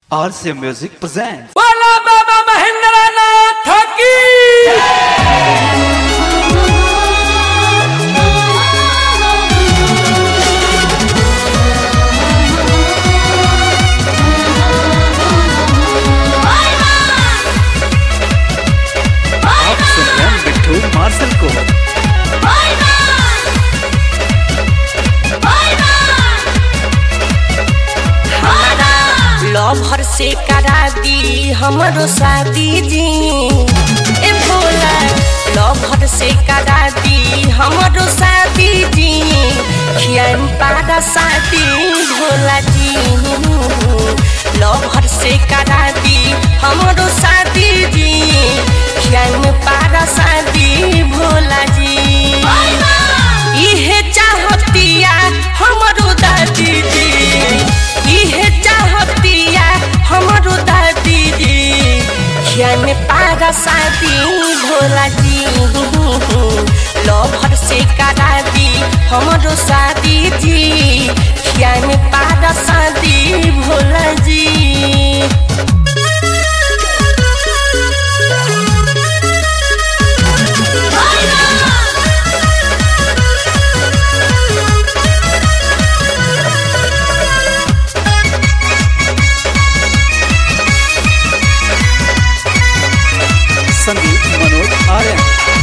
RC Music presents. बोला बाबा महेंद्र नाथ की आप सुन रहे हैं बिट्टू मार्शल को लवर से करा दी हमरो शादी जी ए भोला लवर से करा दी हमरो शादी जी खियाम पारा शादी भोला जी लवर से करा दी हमरो शादी जी खियाम पारा शादी भोला जी इहे चाहतिया हमरो दादी जी इहे चाहतिया हमरो दादी जी खिया में पारा शादी भोला जी लभर से करा दी हमरो शादी जी खिया में पारा शादी भोला जी संगीत मनोज आर्यन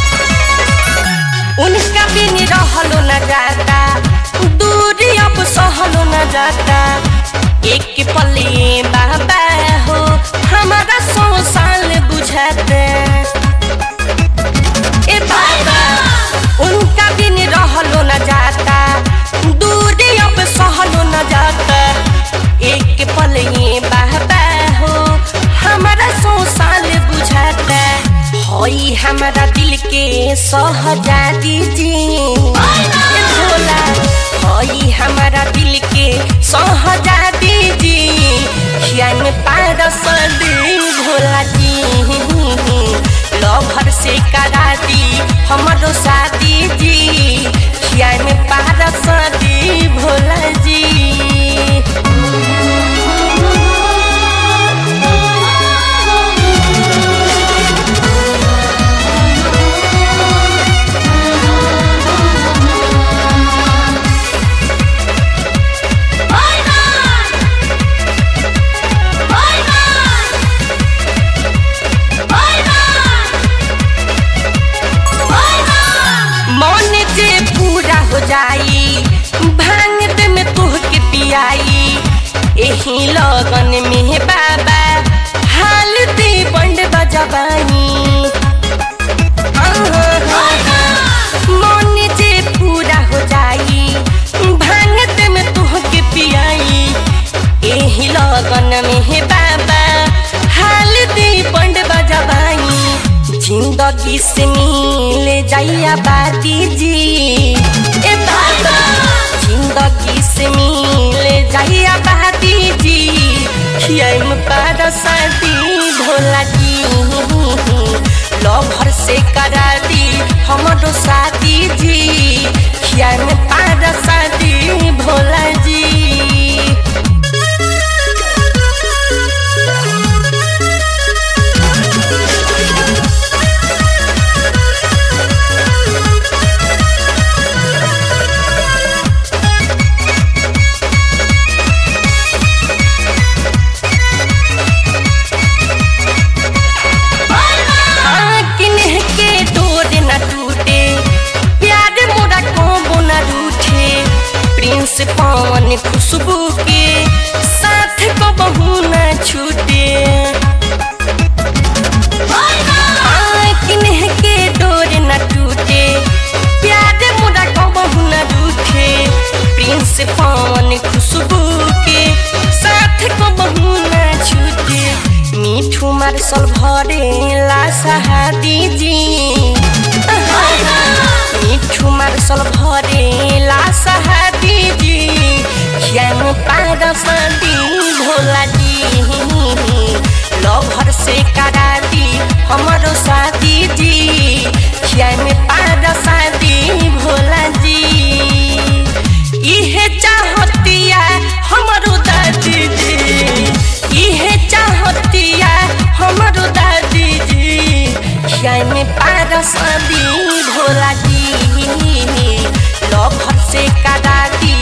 उनका बिन रहलो न जाता दूरी अब सहलो न जाता एक पल्ले बाबा हो हमारा सौ साल बुझाते ए बाबा उनका बिन रहलो न जाता दूरी अब सहलो न जाता एक पल्ले बाबा हो हमारा सौ साल बुझाता होई हमारा दिल के सहजादी जी ए भोला होई हमारा दिल के सहजादी जी खिया में पारस दी भोला जी लभर से करा दी हमरो शादी जी खिया में पारस दी भोला जी मन जे पूरा हो जाई भांग दे में तोह के पियाई एही लगन में बाबा हाल दे बंड बजबानी मन जे पूरा हो जाई भांग दे में तोह के पियाई एही लगन में बाबा हाल दे बंड बजबानी जिंदगी से मिल जाइया बाती जी ए बाबा जिंदगी से मिल जाइया बाती जी खियाम पारा शादी भोला जी लभर से करा दी हमरो शादी जी खियाम पारा शादी भोला जी किन्ह के डोर न टूटे प्यार मोरा को न रूठे प्रिंस पवन खुशबू के साथ को बहू न छूटे किन्ह के डोर न टूटे प्यार मोरा को बहू न रूठे प्रिंस पवन खुशबू के साथ को बहू न छूटे मिठू मार्शल भरे ला सहादी जी मिठू मार्शल भरे ला सहादी जी खियाम पार सदी भोला जी लभर से करा दी हमरो शादी जी खियाम पार शादी भोला जी इहे चाहतिया हमरो दादी जी इहे में पारस दी भोला जी लभर से करा दी